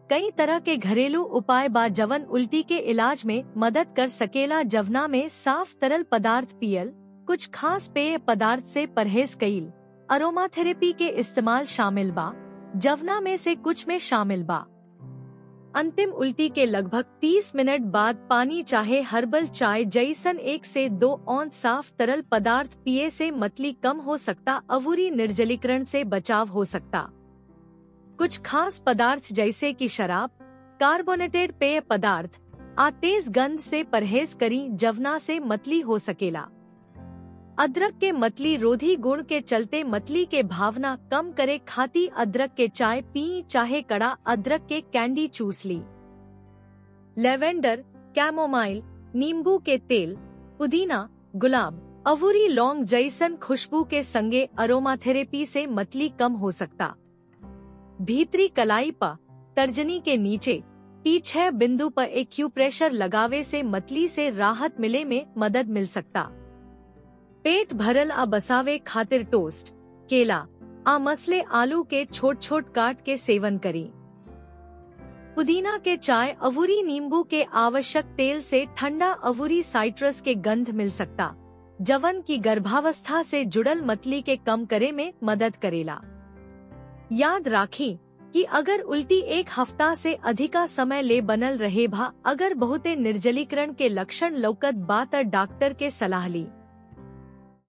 कई तरह के घरेलू उपाय बा जवन उल्टी के इलाज में मदद कर सकेला जवना में साफ तरल पदार्थ पियल कुछ खास पेय पदार्थ से परहेज कईल अरोमा थेरेपी के इस्तेमाल शामिल बा जवना में से कुछ में शामिल बा अंतिम उल्टी के लगभग 30 मिनट बाद पानी चाहे हर्बल चाय जैसन एक से दो औंस साफ तरल पदार्थ पिए से मतली कम हो सकता अवूरी निर्जलीकरण से बचाव हो सकता कुछ खास पदार्थ जैसे कि शराब कार्बोनेटेड पेय पदार्थ आ तेज गंध से परहेज करी जवना से मतली हो सकेला अदरक के मतली रोधी गुण के चलते मतली के भावना कम करे खाती अदरक के चाय पी चाहे कड़ा अदरक के कैंडी चूस ली लेवेंडर कैमोमाइल नींबू के तेल पुदीना गुलाब अवूरी लौंग जैसन खुशबू के संगे अरोमाथेरेपी से मतली कम हो सकता भीतरी कलाई पर तर्जनी के नीचे पीछे बिंदु पर एक्यूप्रेशर लगावे से मतली से राहत मिले में मदद मिल सकता पेट भरल आ बसावे खातिर टोस्ट केला आ मसले आलू के छोट छोट काट के सेवन करी पुदीना के चाय अवूरी नींबू के आवश्यक तेल से ठंडा अवूरी साइट्रस के गंध मिल सकता जवन की गर्भावस्था से जुड़ल मतली के कम करे में मदद करेला याद राखी कि अगर उल्टी एक हफ्ता से अधिका समय ले बनल रहे भा अगर बहुते निर्जलीकरण के लक्षण लौकत बात डॉक्टर के सलाह ली